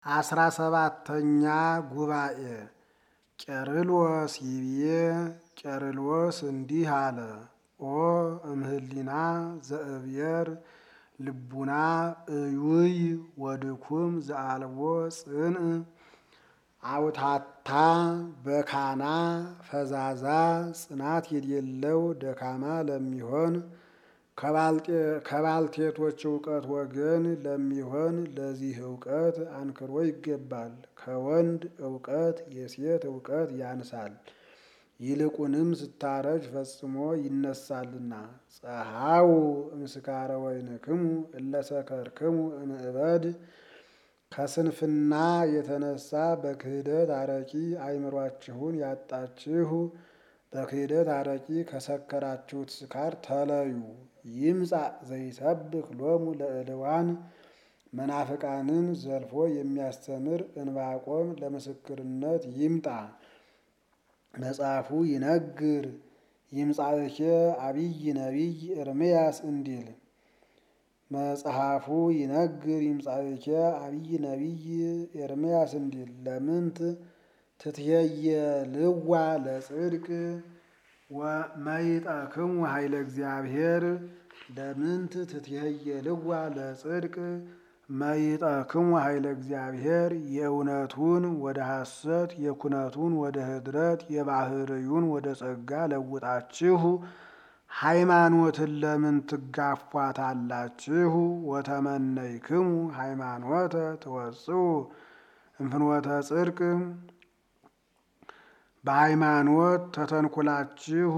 አስራ ሰባተኛ ጉባኤ ቄርሎስ ይብዬ ቄርሎስ እንዲህ አለ። ኦ እምህሊና ዘእብየር ልቡና እዩይ ወድኩም ዘአልቦ ጽንዕ አውታታ በካና ፈዛዛ ጽናት የሌለው ደካማ ለሚሆን ከባልቴቶች እውቀት ወገን ለሚሆን ለዚህ እውቀት አንክሮ ይገባል። ከወንድ እውቀት የሴት እውቀት ያንሳል፣ ይልቁንም ስታረጅ ፈጽሞ ይነሳልና። ጸሐው እምስካረ ወይንክሙ እለሰከርክሙ እምእበድ ከስንፍና የተነሳ በክህደት አረቂ አእምሯችሁን ያጣችሁ በክህደት አረቂ ከሰከራችሁት ስካር ተለዩ። ይምጻእ ዘይሰብክ ሎሙ ለእልዋን መናፍቃንን ዘልፎ የሚያስተምር እንባቆም ለምስክርነት ይምጣ። መጽሐፉ ይነግር ይምጻእኬ አብይ ነቢይ ኤርምያስ እንዲል መጽሐፉ ይነግር ይምጻእኬ አብይ ነቢይ ኤርምያስ እንዲል ለምንት ትትየየልዋ ለጽድቅ ወመይጠክሙ ኃይለ እግዚአብሔር ለምንት ትትየየልዋ ለጽድቅ መይጠክሙ ኃይለ እግዚአብሔር የእውነቱን ወደ ሐሰት የኩነቱን ወደ ህድረት የባህርዩን ወደ ጸጋ ለውጣችሁ ሃይማኖትን ለምን ትጋፏታላችሁ? ወተመነይክሙ ሃይማኖተ ትወጽኡ እምፍኖተ ጽድቅ በሃይማኖት ተተንኩላችሁ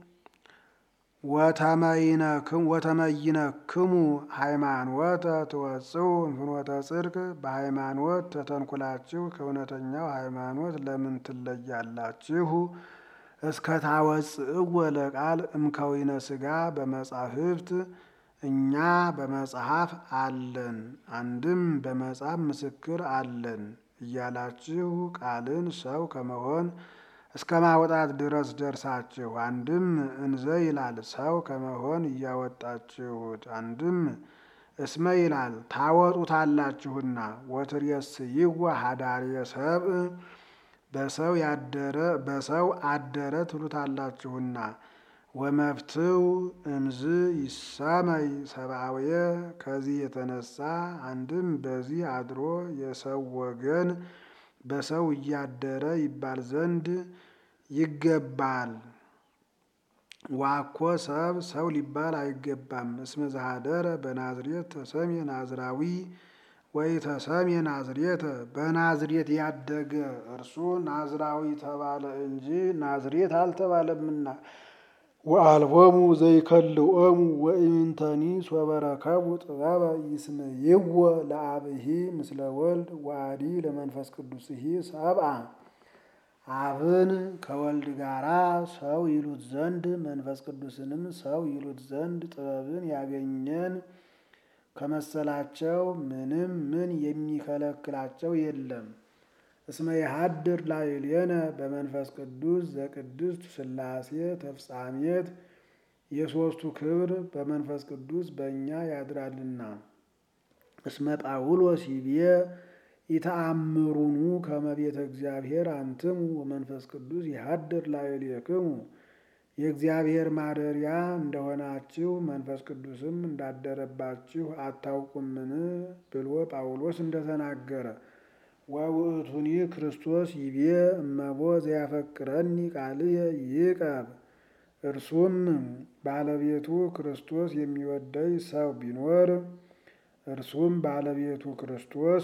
ወተመይነክሙ ሃይማኖተ ትወጽኡ እምፍኖተ ጽድቅ በሃይማኖት ተተንኩላችሁ ከእውነተኛው ሃይማኖት ለምን ትለያላችሁ? እስከ ታወፅእዎ ለቃል እምከዊነ ሥጋ በመጻሕፍት እኛ በመጽሐፍ አለን አንድም በመጽሐፍ ምስክር አለን እያላችሁ ቃልን ሰው ከመሆን እስከ ማውጣት ድረስ ደርሳችሁ አንድም እንዘ ይላል ሰው ከመሆን እያወጣችሁት አንድም እስመ ይላል ታወጡታላችሁና ወትሬስይዎ ሀዳርየ ሰብእ በሰው ያደረ በሰው አደረ ትሉታላችሁና ወመፍትው እምዝ ይሰመይ ሰብአውየ ከዚህ የተነሳ አንድም በዚህ አድሮ የሰው ወገን በሰው እያደረ ይባል ዘንድ ይገባል። ዋኮ ሰብ ሰው ሊባል አይገባም። እስመ ዘኀደረ በናዝሬት ተሰሜ ናዝራዊ ወይ ተሰሜ ናዝሬተ በናዝሬት ያደገ እርሱ ናዝራዊ ተባለ እንጂ ናዝሬት አልተባለምና። ወአልቦሙ ዘይከልኦሙ ወኢምንተኒ ሶበረከቡ ጥበበ ይስመይዎ ለአብሂ ምስለ ወልድ ወአዲ ለመንፈስ ቅዱስሂ ሰብአ አብን ከወልድ ጋራ ሰው ይሉት ዘንድ መንፈስ ቅዱስንም ሰው ይሉት ዘንድ ጥበብን ያገኘን ከመሰላቸው ምንም ምን የሚከለክላቸው የለም። እስመ የሀድር ላዕሌነ በመንፈስ ቅዱስ ዘቅድስት ሥላሴ ተፍጻሜት የሦስቱ ክብር በመንፈስ ቅዱስ በእኛ ያድራልና። እስመ ጳውሎስ ይቤ ኢተአምሩኑ ከመ ቤተ እግዚአብሔር አንትሙ ወመንፈስ ቅዱስ ይሀድር ላዕሌክሙ የእግዚአብሔር ማደሪያ እንደሆናችሁ መንፈስ ቅዱስም እንዳደረባችሁ አታውቁምን ብሎ ጳውሎስ እንደተናገረ ወውእቱኒ ክርስቶስ ይቤ እመቦ ዘያፈቅረኒ ቃልየ ይቀብ እርሱም ባለቤቱ ክርስቶስ የሚወደኝ ሰው ቢኖር እርሱም ባለቤቱ ክርስቶስ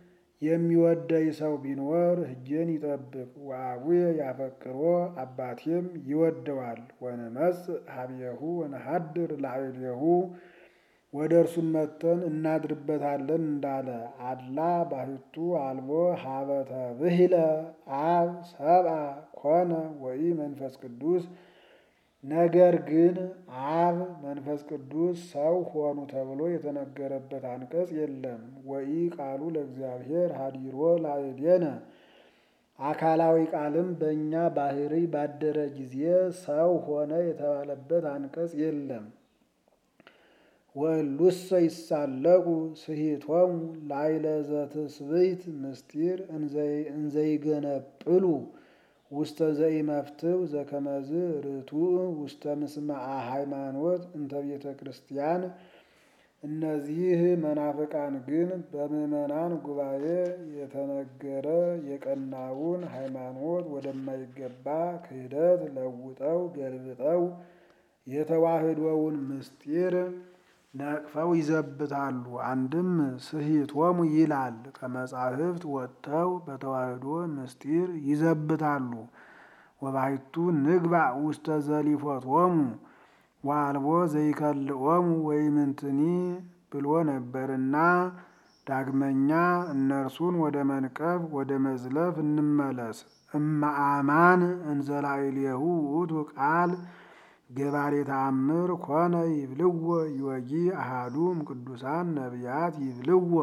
የሚወደኝ ሰው ቢኖር ሕጌን ይጠብቅ። ወአቡየ ያፈቅሮ አባቴም ይወደዋል። ወንመጽእ ሀቤሁ ወነሀድር ላዕሌሁ ወደ እርሱም መጥተን እናድርበታለን እንዳለ አላ ባሕቱ አልቦ ሀበተ ብሂለ አብ ሰብአ ኮነ ወኢ መንፈስ ቅዱስ ነገር ግን አብ መንፈስ ቅዱስ ሰው ሆኑ ተብሎ የተነገረበት አንቀጽ የለም። ወኢ ቃሉ ለእግዚአብሔር ሀዲሮ ላዕሌነ አካላዊ ቃልም በእኛ ባህሪ ባደረ ጊዜ ሰው ሆነ የተባለበት አንቀጽ የለም። ወእሉሰ ይሳለቁ ስሂቶሙ ላይለ ዘትስብእት ምስጢር እንዘይገነጵሉ ውስተ ዘኢመፍትው ዘከመዝ ርቱዕ ውስተ ምስማዓ ሃይማኖት እንተ ቤተ ክርስቲያን። እነዚህ መናፍቃን ግን በምዕመናን ጉባኤ የተነገረ የቀናውን ሃይማኖት ወደማይገባ ክህደት ለውጠው ገልብጠው የተዋህዶውን ምስጢር ነቅፈው ይዘብታሉ። አንድም ስሂቶሙ ይላል ከመጻሕፍት ወጥተው በተዋህዶ ምስጢር ይዘብታሉ። ወባሕቱ ንግባእ ውስተ ዘሊፎቶሙ ወአልቦ ዘይከልኦሙ ወይምንትኒ ብሎ ነበርና ዳግመኛ እነርሱን ወደ መንቀፍ ወደ መዝለፍ እንመለስ። እመአማን እንዘላዕሌሁ ውእቱ ቃል ገባሬ ተአምር ኮነ ይብልዎ ይወጊ አሃዱም ቅዱሳን ነቢያት ይብልዎ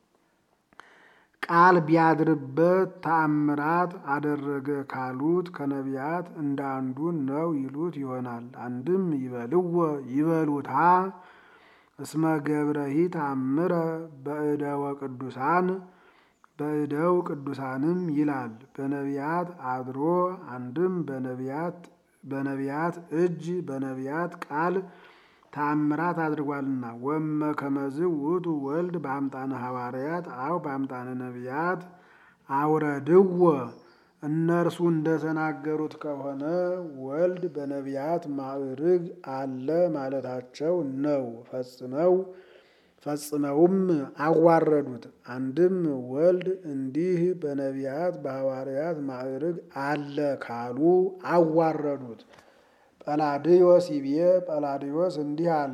ቃል ቢያድርበት ተአምራት አደረገ ካሉት ከነቢያት እንደ አንዱ ነው ይሉት ይሆናል። አንድም ይበልዎ ይበሉታ እስመ ገብረሂ ተአምረ በእደወ ቅዱሳን በእደው ቅዱሳንም ይላል በነቢያት አድሮ አንድም በነቢያት በነቢያት እጅ በነቢያት ቃል ተአምራት አድርጓልና። ወመ ከመዝ ውእቱ ወልድ በአምጣነ ሐዋርያት አው በአምጣነ ነቢያት አውረድዎ እነርሱ እንደተናገሩት ከሆነ ወልድ በነቢያት ማዕርግ አለ ማለታቸው ነው። ፈጽመው ፈጽመውም አዋረዱት። አንድም ወልድ እንዲህ በነቢያት በሐዋርያት ማዕርግ አለ ካሉ አዋረዱት። ጰላድዮስ ይቤ ጰላድዮስ እንዲህ አለ።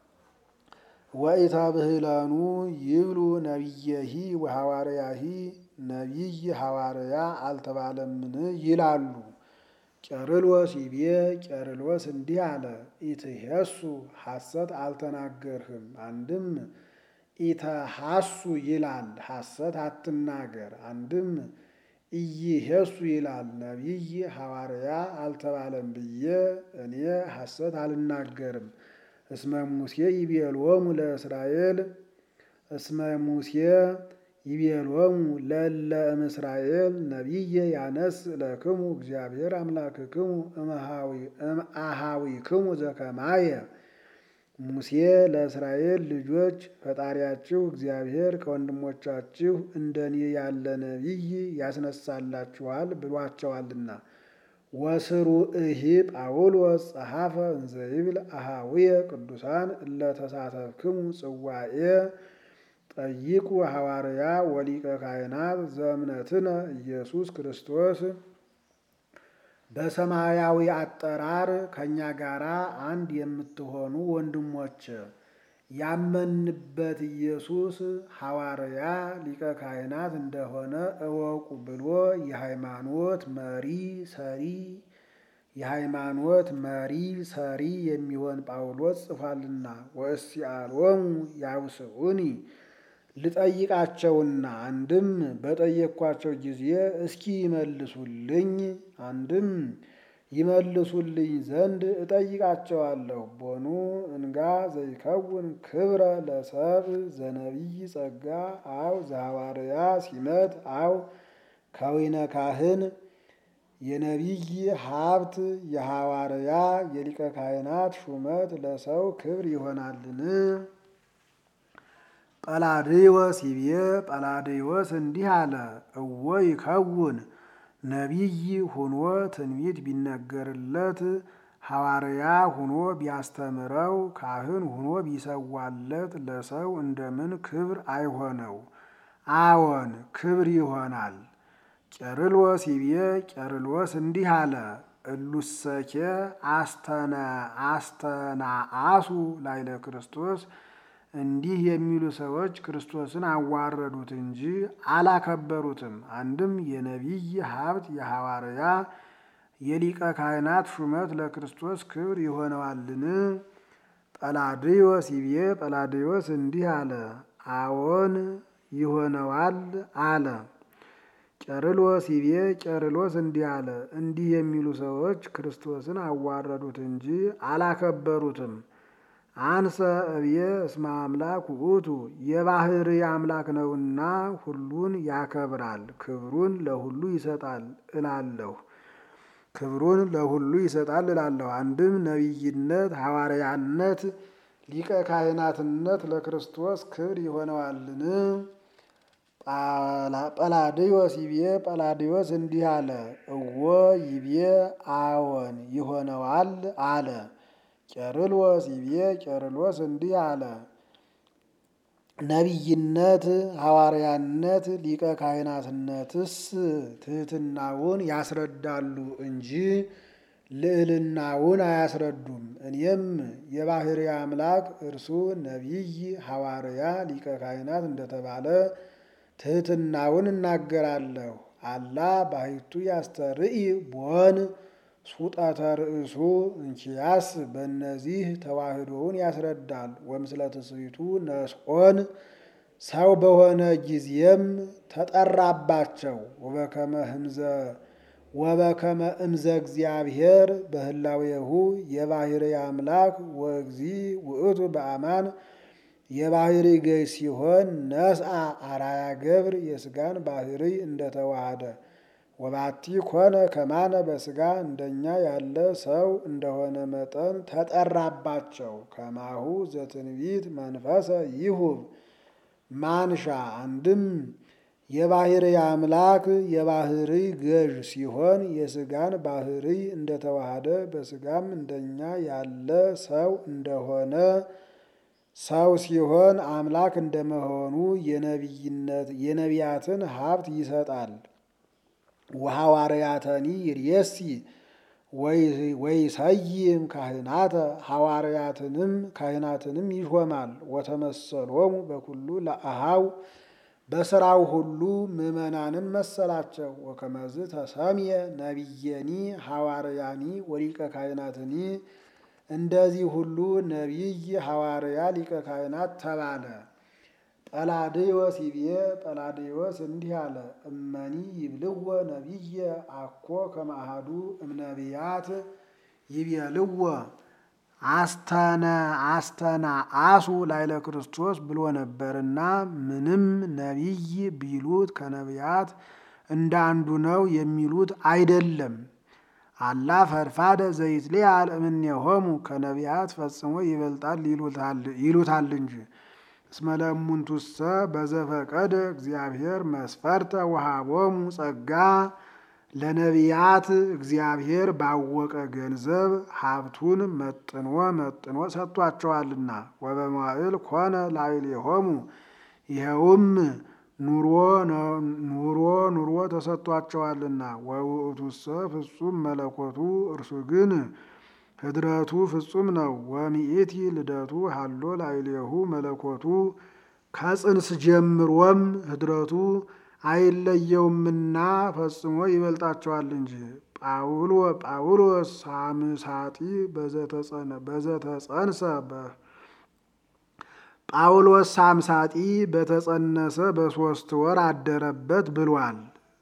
ወኢተብህለኑ ይብሉ ነቢየሂ ወሐዋርያሂ ነቢይ ሐዋርያ አልተባለምን ይላሉ። ቄርሎስ ይቤ ቄርሎስ እንዲህ አለ። ኢትሄሱ ሐሰት አልተናገርህም። አንድም ኢተሐሱ ይላል ሐሰት አትናገር። አንድም ኢይሄሱ ይላል ነቢይ ሐዋርያ አልተባለም ብዬ እኔ ሐሰት አልናገርም። እስመ ሙሴ ይቤሎሙ ለእስራኤል እስመ ሙሴ ይቤሎሙ ለለ እምእስራኤል ነቢየ ያነስ ለክሙ እግዚአብሔር አምላክክሙ እምአሃዊክሙ ዘከማየ ሙሴ ለእስራኤል ልጆች ፈጣሪያችሁ እግዚአብሔር ከወንድሞቻችሁ እንደኔ ያለ ነቢይ ያስነሳላችኋል ብሏቸዋልና። ወስሩ እሂ ጳውሎስ ጸሐፈ እንዘይብል አሃዊየ ቅዱሳን እለተሳተፍክሙ ጽዋኤ ጠይቁ ሐዋርያ ወሊቀ ካህናት ዘእምነትነ ኢየሱስ ክርስቶስ በሰማያዊ አጠራር ከእኛ ጋር አንድ የምትሆኑ ወንድሞች ያመንበት ኢየሱስ ሐዋርያ ሊቀ ካህናት እንደሆነ እወቁ ብሎ የሃይማኖት መሪ ሰሪ የሃይማኖት መሪ ሰሪ የሚሆን ጳውሎስ ጽፏልና። ወእስአሎሙ ያውስኡኒ ልጠይቃቸውና አንድም በጠየቅኳቸው ጊዜ እስኪ ይመልሱልኝ አንድም ይመልሱልኝ ዘንድ እጠይቃቸዋለሁ። ቦኑ እንጋ ዘይከውን ክብረ ለሰብ ዘነቢይ ጸጋ አው ዘሐዋርያ ሲመት አው ከዊነ ካህን የነቢይ ሀብት የሐዋርያ የሊቀ ካህናት ሹመት ለሰው ክብር ይሆናልን? ጰላድዮስ ይቤ ጰላድዮስ እንዲህ አለ። እወ ይከውን ነቢይ ሁኖ ትንቢት ቢነገርለት ሐዋርያ ሁኖ ቢያስተምረው ካህን ሁኖ ቢሰዋለት ለሰው እንደምን ክብር አይሆነው? አዎን ክብር ይሆናል። ቄርሎስ ይቤ ቄርሎስ እንዲህ አለ። እሉሰኬ አስተናአሱ ላይለ ክርስቶስ እንዲህ የሚሉ ሰዎች ክርስቶስን አዋረዱት እንጂ አላከበሩትም። አንድም የነቢይ ሀብት የሐዋርያ የሊቀ ካህናት ሹመት ለክርስቶስ ክብር ይሆነዋልን? ጰላድዮስ ይቤ ጰላድዮስ እንዲህ አለ። አዎን ይሆነዋል አለ። ቄርሎስ ይቤ ቄርሎስ እንዲህ አለ። እንዲህ የሚሉ ሰዎች ክርስቶስን አዋረዱት እንጂ አላከበሩትም። አንሰ እብየ እስመ አምላክ ውእቱ የባህሪ አምላክ ነውና ሁሉን ያከብራል፣ ክብሩን ለሁሉ ይሰጣል እላለሁ ክብሩን ለሁሉ ይሰጣል እላለሁ። አንድም ነቢይነት፣ ሐዋርያነት፣ ሊቀ ካህናትነት ለክርስቶስ ክብር ይሆነዋልን? ጰላዲዮስ ይቤ ጰላዲዮስ እንዲህ አለ፣ እወ ይቤ አዎን ይሆነዋል አለ። ቄርሎስ ይቤ ቄርሎስ እንዲህ አለ፣ ነቢይነት፣ ሐዋርያነት፣ ሊቀ ካህናትነትስ ትሕትናውን ያስረዳሉ እንጂ ልዕልናውን አያስረዱም። እኔም የባህሪ አምላክ እርሱ ነቢይ፣ ሐዋርያ፣ ሊቀ ካህናት እንደተባለ ትሕትናውን እናገራለሁ። አላ ባሕቱ ያስተርኢ ቦን ሱጠተ ርእሱ እንኪያስ በእነዚህ ተዋህዶውን ያስረዳል። ወምስለ ትስብእቱ ነስኦን ሰው በሆነ ጊዜም ተጠራባቸው። ወበከመ ህምዘ ወበከመ እምዘ እግዚአብሔር በህላዌሁ የባህሪ አምላክ ወእግዚ ውእቱ በአማን የባህሪ ገዥ ሲሆን ነስአ አራያ ገብር የስጋን ባህሪ እንደተዋሃደ ወባቲ ኮነ ከማነ በስጋ እንደኛ ያለ ሰው እንደሆነ መጠን ተጠራባቸው። ከማሁ ዘትንቢት መንፈሰ ይሁብ ማንሻ አንድም የባህሪ አምላክ የባህሪ ገዥ ሲሆን የስጋን ባህሪ እንደተዋሃደ በስጋም እንደኛ ያለ ሰው እንደሆነ ሰው ሲሆን አምላክ እንደመሆኑ የነቢይነት የነቢያትን ሀብት ይሰጣል። ወሐዋርያተኒ ይርየሲ ወይሰይም ካህናተ ሐዋርያትንም ካህናትንም ይሾማል። ወተመሰሎሙ በኩሉ ለአሃው በስራው ሁሉ ምዕመናንን መሰላቸው። ወከመዝ ተሰምየ ነቢየኒ ሐዋርያኒ ወሊቀ ካህናትኒ እንደዚህ ሁሉ ነቢይ ሐዋርያ ሊቀ ካህናት ተባለ። ጰላዲዮስ ይቤ ጰላዲዮስ እንዲህ አለ፣ እመኒ ይብልዎ ነቢየ አኮ ከማሃዱ እምነቢያት ይቤልዎ አስተነ አስተና አሱ ላይለ ክርስቶስ ብሎ ነበርና ምንም ነቢይ ቢሉት ከነቢያት እንደ አንዱ ነው የሚሉት አይደለም። አላ ፈድፋደ ዘይትለዓል እምኔሆሙ ከነቢያት ፈጽሞ ይበልጣል ይሉታል እንጂ። እስመ ለእሙንቱሰ በዘፈቀደ እግዚአብሔር መስፈርተ ወሃቦሙ ጸጋ ለነቢያት እግዚአብሔር ባወቀ ገንዘብ ሀብቱን መጥኖ መጥኖ ሰጥቷቸዋልና። ወበመዋዕል ኮነ ላዕሌሆሙ ይኸውም ኑሮ ኑሮ ኑሮ ተሰጥቷቸዋልና። ወውእቱሰ ፍጹም መለኮቱ እርሱ ግን ህድረቱ ፍጹም ነው። ወሚእቲ ልደቱ ሀሎ ላዕሌሁ መለኮቱ ከጽንስ ጀምሮም ህድረቱ አይለየውምና ፈጽሞ ይበልጣቸዋል እንጂ። ጳውሎ ጳውሎስ ሳምሳጢ በዘተጸንሰ ጳውሎስ ሳምሳጢ በተጸነሰ በሦስት ወር አደረበት ብሏል።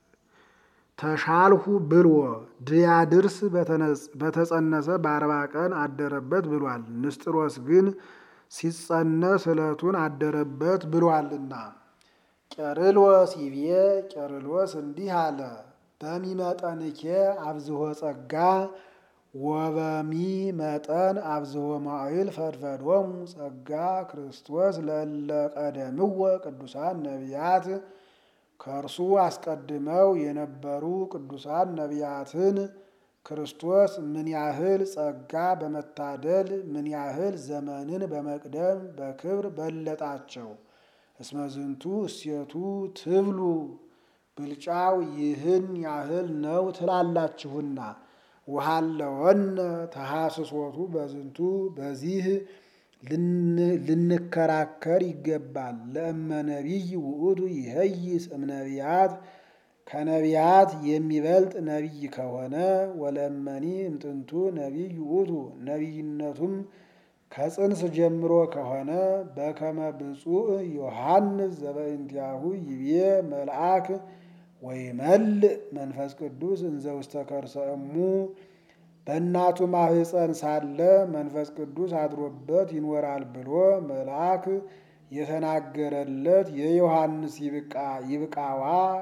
ተሻልሁ ብሎ ድያድርስ በተጸነሰ በአርባ ቀን አደረበት ብሏል። ንስጥሮስ ግን ሲጸነስ ዕለቱን አደረበት ብሏልና። ቄርሎስ ይቤ ቄርሎስ እንዲህ አለ፣ በሚመጠንኬ አብዝሆ ጸጋ ወበሚ መጠን አብዝሆ መዋዕል ፈድፈዶሙ ጸጋ ክርስቶስ ለእለ ቀደምዎ ቅዱሳን ነቢያት ከእርሱ አስቀድመው የነበሩ ቅዱሳን ነቢያትን ክርስቶስ ምን ያህል ጸጋ በመታደል ምን ያህል ዘመንን በመቅደም በክብር በለጣቸው። እስመ ዝንቱ እሴቱ ትብሉ ብልጫው ይህን ያህል ነው ትላላችሁና። ውሃለወነ ተሐስሶቱ በዝንቱ በዚህ ልንከራከር ይገባል። ለእመ ነቢይ ውእቱ ይሄይስ እምነቢያት ከነቢያት የሚበልጥ ነቢይ ከሆነ ወለእመኒ እምጥንቱ ነቢይ ውእቱ ነቢይነቱም ከጽንስ ጀምሮ ከሆነ በከመ ብፁዕ ዮሐንስ ዘበእንቲአሁ ይቤ መልአክ ወይመልእ መንፈስ ቅዱስ እንዘ ውስተ ከርሰ እሙ በእናቱ ማህፀን ሳለ መንፈስ ቅዱስ አድሮበት ይኖራል ብሎ መልአክ የተናገረለት የዮሐንስ ይብቃዋ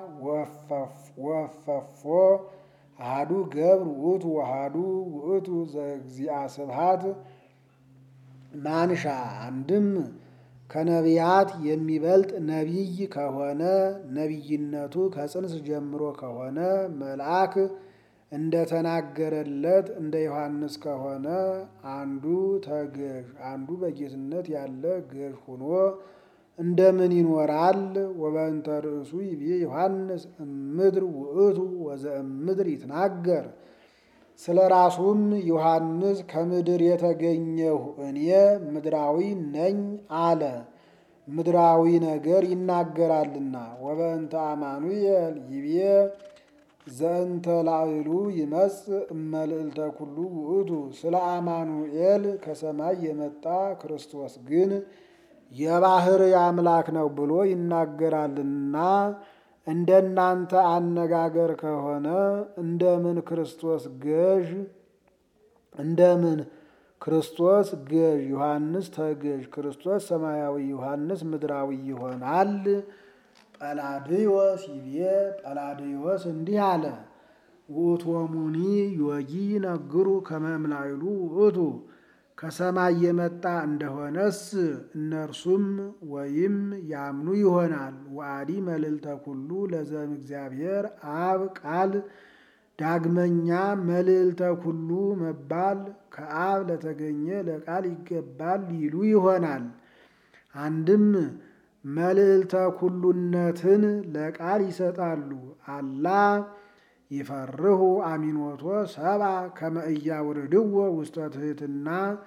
ወፈፎ አሃዱ ገብር ውእቱ ወአሃዱ ውእቱ ዘእግዚአ ስብሐት ማንሻ አንድም ከነቢያት የሚበልጥ ነቢይ ከሆነ ነቢይነቱ ከጽንስ ጀምሮ ከሆነ መልአክ እንደተናገረለት እንደ ዮሐንስ ከሆነ አንዱ ተገዥ አንዱ በጌትነት ያለ ገዥ ሆኖ እንደምን ይኖራል? ወበእንተ ርእሱ ይቤ ዮሐንስ እምድር ውእቱ ወዘእምድር ይትናገር። ስለ ራሱም ዮሐንስ ከምድር የተገኘሁ እኔ ምድራዊ ነኝ አለ። ምድራዊ ነገር ይናገራልና። ወበእንተ አማኑኤል ይቤ ዘእንተ ላዕሉ ይመጽእ እመልዕልተ ኩሉ ውእቱ። ስለ አማኑኤል ከሰማይ የመጣ ክርስቶስ ግን የባሕርይ አምላክ ነው ብሎ ይናገራልና። እንደናንተ አነጋገር ከሆነ እንደምን ክርስቶስ ገዥ እንደምን ክርስቶስ ገዥ ዮሐንስ ተገዥ ክርስቶስ ሰማያዊ ዮሐንስ ምድራዊ ይሆናል? ጰላድዮስ ይቤ ጰላድዮስ እንዲህ አለ። ውእቶሙኒ ዮጊ ይነግሩ ከመ እምላዕሉ ውእቱ ከሰማይ የመጣ እንደሆነስ እነርሱም ወይም ያምኑ ይሆናል። ወአዲ መልዕልተ ኩሉ ለዘም እግዚአብሔር አብ ቃል ዳግመኛ መልዕልተ ኩሉ መባል ከአብ ለተገኘ ለቃል ይገባል ይሉ ይሆናል። አንድም መልዕልተ ኩሉነትን ለቃል ይሰጣሉ። አላ ይፈርሁ አሚኖቶ ሰብአ ከመ ኢያውርድዎ ውስተ ትሕትና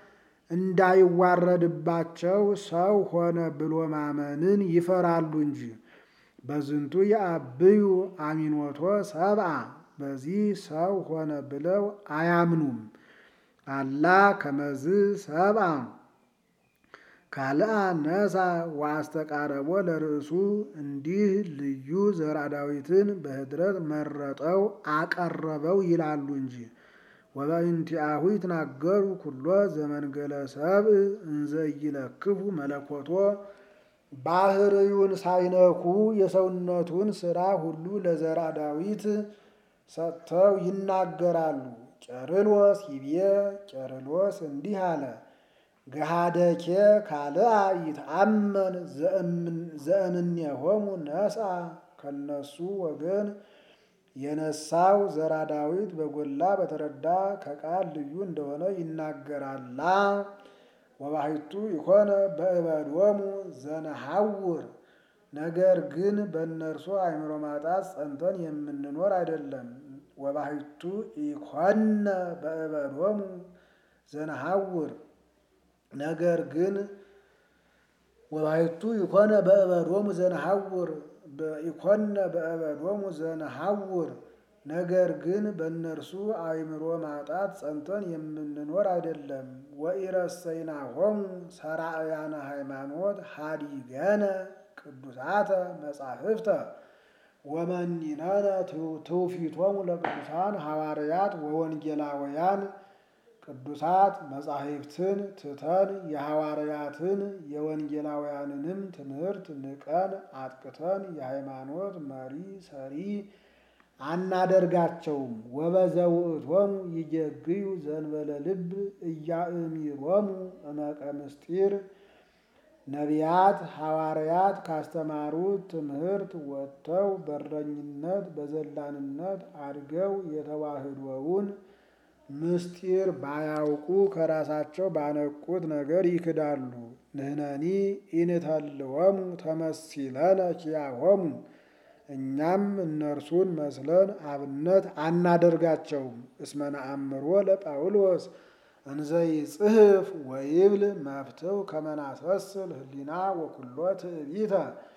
እንዳይዋረድባቸው ሰው ሆነ ብሎ ማመንን ይፈራሉ እንጂ። በዝንቱ የአብዩ አሚኖቶ ሰብአ በዚህ ሰው ሆነ ብለው አያምኑም። አላ ከመዝ ሰብአ ካልአ ነሳ ወአስተቃረቦ ለርእሱ እንዲህ ልዩ ዘርአ ዳዊትን በኅድረት መረጠው አቀረበው ይላሉ እንጂ። ወበእንቲአሁ ይትናገሩ ኩሎ ዘመንገለ ሰብእ እንዘ ኢይለክፉ መለኮቶ ባሕርዩን ሳይነኩ የሰውነቱን ሥራ ሁሉ ለዘርአ ዳዊት ሰጥተው ይናገራሉ። ቄርሎስ ይቤ ቄርሎስ እንዲህ አለ። ገሃደኬ ካልአ ይትአመን ዘእምኔሆሙ ነስአ ከነሱ ወገን የነሳው ዘርአ ዳዊት በጎላ በተረዳ ከቃል ልዩ እንደሆነ ይናገራላ። ወባሕቱ ይኮነ በእበዶሙ ዘነሐውር ነገር ግን በእነርሱ አእምሮ ማጣት ጸንተን የምንኖር አይደለም። ወባሕቱ ኢኮነ በእበዶሙ ዘነሐውር ነገር ግን ወባሕቱ ይኮነ በእበዶሙ ዘነሐውር ኢኮነ በእበዶሙ ዘነሐውር ነገር ግን በእነርሱ አእምሮ ማጣት ጸንተን የምንኖር አይደለም። ወኢረሰይናሆሙ ሠራእያነ ሃይማኖት ሀዲገነ ቅዱሳተ መጻሕፍተ ወመኒነነ ትውፊቶሙ ለቅዱሳን ሐዋርያት ወወንጌላውያን ቅዱሳት መጻሕፍትን ትተን የሐዋርያትን የወንጌላውያንንም ትምህርት ንቀን አጥቅተን የሃይማኖት መሪ ሰሪ አናደርጋቸውም። ወበዘውእቶሙ ይጀግዩ ዘንበለ ልብ እያእሚሮሙ እመቀ ምስጢር ነቢያት ሐዋርያት ካስተማሩት ትምህርት ወጥተው በረኝነት በዘላንነት አድገው የተዋህዶውን ምስጢር ባያውቁ ከራሳቸው ባነቁት ነገር ይክዳሉ። ንሕነኒ ኢንተልዎሙ ተመሲለነ ኪያሆሙ እኛም እነርሱን መስለን አብነት አናደርጋቸውም። እስመ ነአምሮ ለጳውሎስ እንዘይጽሕፍ ወይብል መፍትው ከመ ናሰስል ህሊና ወኩሎ ትዕቢተ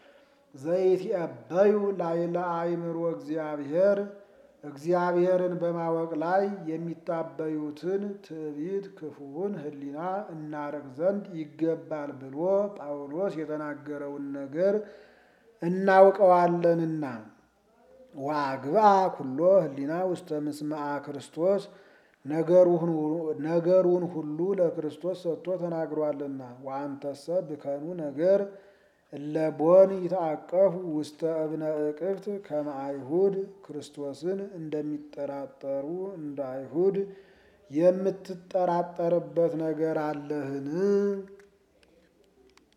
ዘይትዔበዩ ላዕለ አእምሮ እግዚአብሔር እግዚአብሔርን በማወቅ ላይ የሚታበዩትን ትዕቢት ክፉውን ህሊና እናርቅ ዘንድ ይገባል ብሎ ጳውሎስ የተናገረውን ነገር እናውቀዋለንና። ወአግብአ ኩሎ ህሊና ውስተ ምስማዓ ክርስቶስ ነገሩን ሁሉ ለክርስቶስ ሰጥቶ ተናግሯልና። ወአንተሰ ብከኑ ነገር እለቦን ይታቀፉ ውስተ እብነ እቅፍት ከመ አይሁድ ክርስቶስን እንደሚጠራጠሩ እንደ አይሁድ የምትጠራጠርበት ነገር አለህን?